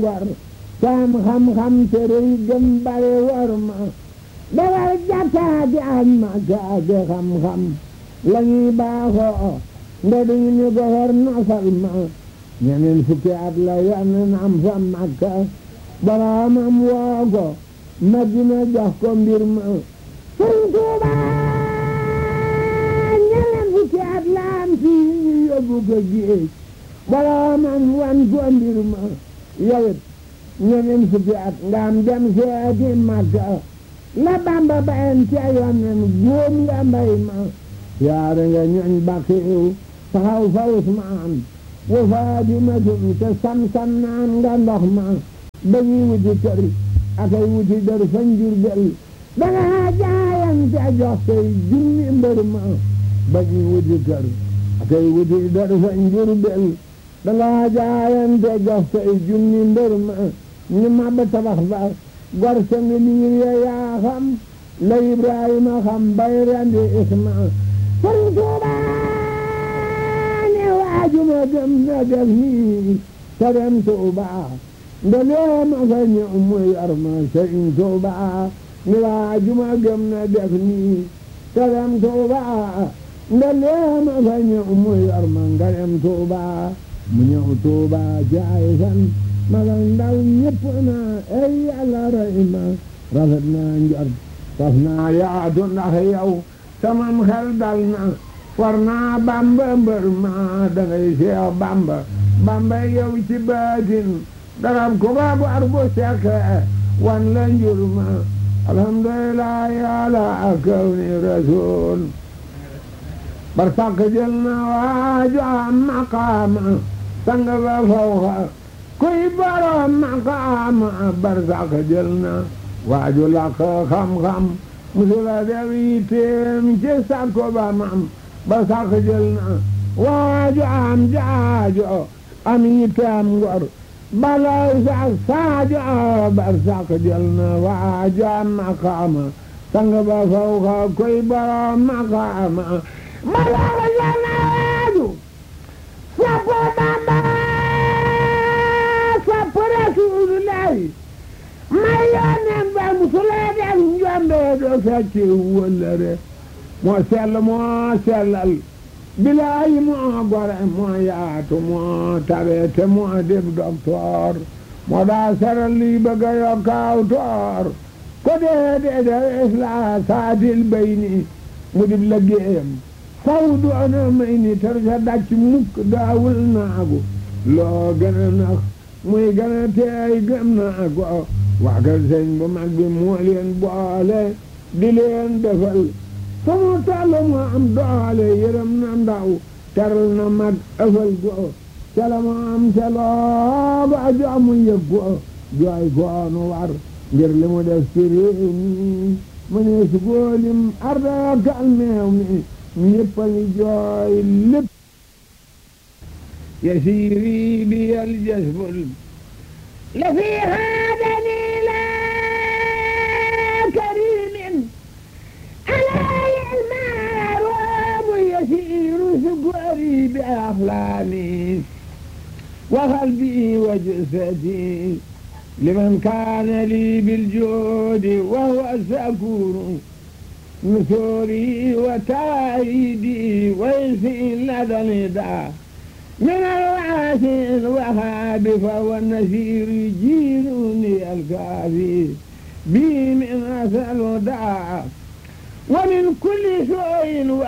ngor saam xam-xam te rëy gëm bare war ma dawal jàkkaati ak makaati xam-xam la ñuy baaxoo nda duñu ñu goxor nasal ma ñeneen fukki at la yonen am fa makka boroomam woo ko madina jox ko mbir ma sëñ Tuuba ñeneen fukki at la am fii ñu yóbbu ko géej boroomam wan ko mbir ma yowit ñeneen fukki at nga am dem seeti makka la bamba bayen ca yonen góom nga mbay ma yaare nga ñoñ bakiw taxaw fa Usmaan wa Faadimatum te sam-sam naan nga ndox ma dañuy wuti kër akay wuti dër fa Njurbel danga jaayante jox say junni mbër ma dañuy wuti kër akay wuti dër fa Njurbel danga jaayante jox say junni mbër ma ñu mabba tabax ba gor sa ngi liir ya yaa xam la Ibrahima xam bay rendi Isma Sëriñ Tuuba ne waajuma gëm na def nii te dem Tuuba ndelee ma fa ñëw mu yor ma Sëriñ Tuuba ne waajuma gëm na def nii te dem Tuuba ndelee ma fa ñëw mu yor ma nga dem Tuuba mu ñëw Tuuba jaay fan ma nga ndaw ñëpp na ay Yàlla rey ma rafet naa njort taf naa yaatu ndax yow samam xel dal na war naa bamba mbër ma dangay seex bamba bamba yow ci baatin darab ku ba war bu sekke wan la njur ma alhamdulillah yàlla akaw ni rasul bar sàkk jël na waaju am maqaama sang ba fawxa kuy borom maqaama bar sàkk jël na waaju làkk xam-xam musula def yitteem ci sàkko ba mam ba sàkk jël na waaju am jaajo am yitteem ngor balay sax saajo bar sàkk jël na waaju am maqaama sang ba fawxa koy borom maqaama balay jël na waaju sappo Bamba sappo Rasulullahi may yónneen ba musulee def njombe do fecci wëllëre moo sell moo sellal bilaay moo gore moo yaatu moo tabeete moo dib doktoor moo daa seral lii bëgga yokkaaw toor ko dee dee dee isla saatil bayni mu dib liggéeyam faw doona may ni tar sa dàcc mukk daawul naagu loo gën a nax muy gën a teey gëm naago waa kër sëñ bu mag bi moo leen boole di leen defal fu mu toll mu am doole yërëm na ndaw teral na mag ëfal go cala mu am caloo ba joomu yëg go jooy goonu war ngir li mu def ci réew mi mu ne su góolim arda kal meew mi ñëpp a ngi jooy lépp yasiiri bi yal jasbul la fi haadani la karimin alay almaaruumu yasiiru sukari bi aflaani wa qalbi wa jasadi liman kaana li biljoodi wa huwa sakuru نثوري وتايدي ويسي لدى النداء من الواسع الوهاب فهو النسير جيرني الكافي بي من أسأل داء ومن كل سوء